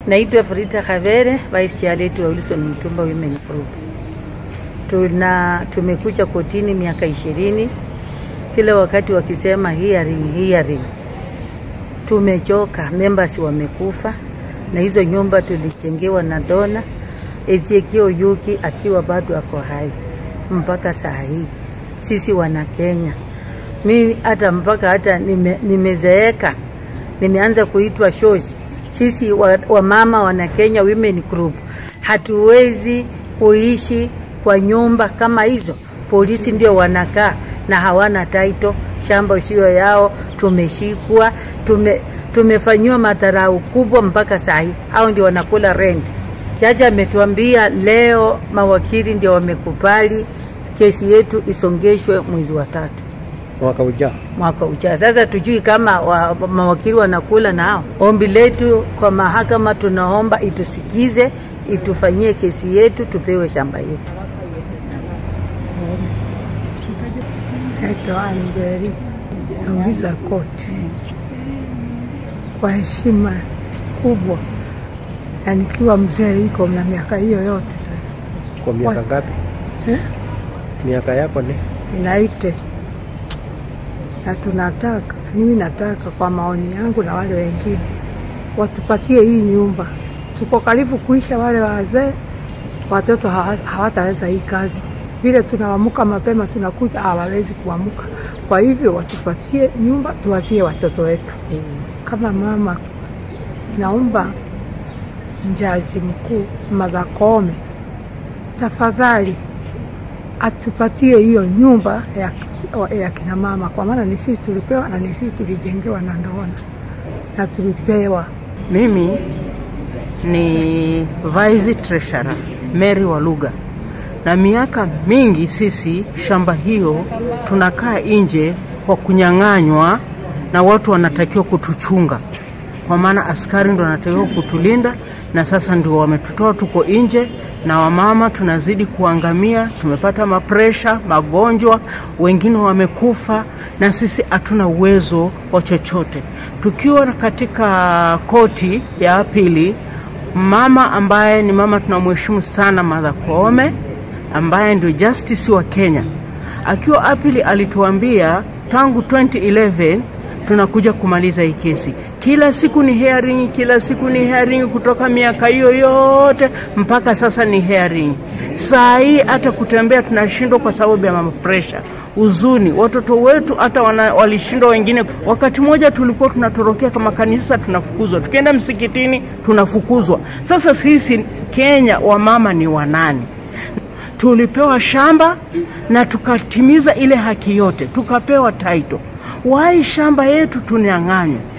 Naitwa Frida Khavere, Vice Chair letu wa Wilson Mtumba Women Group. Tuna tumekuja kotini miaka ishirini, kila wakati wakisema hearing hearing. Tumechoka, members wamekufa na hizo nyumba tulichengewa na dona Ezekiel Yuki akiwa bado ako hai mpaka saa hii. Sisi wana Kenya, mi hata mpaka hata nime, nimezeeka nimeanza kuitwa shoshi. Sisi wamama wa wana Kenya Women Group hatuwezi kuishi kwa nyumba kama hizo. Polisi ndio wanakaa na hawana taito, shamba sio yao. Tumeshikwa, tume, tumefanyiwa madharau kubwa mpaka saa hii, hao ndio wanakula rent. Jaji ametuambia leo mawakili ndio wamekubali kesi yetu isongeshwe mwezi wa tatu mwaka ujao. mwaka ujao. Sasa tujui kama wa, mawakili wanakula nao. Ombi letu kwa mahakama, tunaomba itusikize, itufanyie kesi yetu, tupewe shamba yetu. Naitwa Anjeri, nauliza koti kwa heshima kubwa, na nikiwa mzee iko na miaka hiyo yote Kwa miaka Wa- ngapi? eh, Miaka yako ni inaite na tunataka, mimi nataka kwa maoni yangu na wale wengine watupatie hii nyumba. Tuko karibu kuisha, wale wazee watoto hawa- hawataweza hii kazi. Vile tunaamka mapema tunakuja, hawawezi kuamka. Kwa hivyo watupatie nyumba, tuachie watoto wetu. Kama mama, naomba Jaji Mkuu Martha Koome tafadhali atupatie hiyo nyumba ya, ya kina mama, kwa maana ni sisi tulipewa na ni sisi tulijengewa na ndoana na tulipewa Mimi ni Vice Treasurer Mary Waluga, na miaka mingi sisi shamba hiyo tunakaa nje kwa kunyang'anywa, na watu wanatakiwa kutuchunga, kwa maana askari ndo wanatakiwa kutulinda, na sasa ndio wametutoa tuko nje, na wamama tunazidi kuangamia. Tumepata mapresha, magonjwa, wengine wamekufa, na sisi hatuna uwezo wa chochote. Tukiwa katika koti ya pili, mama ambaye ni mama tunamheshimu sana, Martha Koome ambaye ndio justice wa Kenya, akiwa apili alituambia tangu 2011 tunakuja kumaliza hii kesi. Kila siku ni hearing, kila siku ni hearing, kutoka miaka hiyo yote mpaka sasa ni hearing. Saa hii hata kutembea tunashindwa kwa sababu ya mama pressure, huzuni. Watoto wetu hata wana- walishindwa wengine. Wakati mmoja tulikuwa tunatorokea kama kanisa, tunafukuzwa. Tukienda msikitini tunafukuzwa. Sasa sisi Kenya wamama ni wanani? tulipewa shamba na tukatimiza ile haki yote, tukapewa title. Wai shamba yetu tunyang'anywa?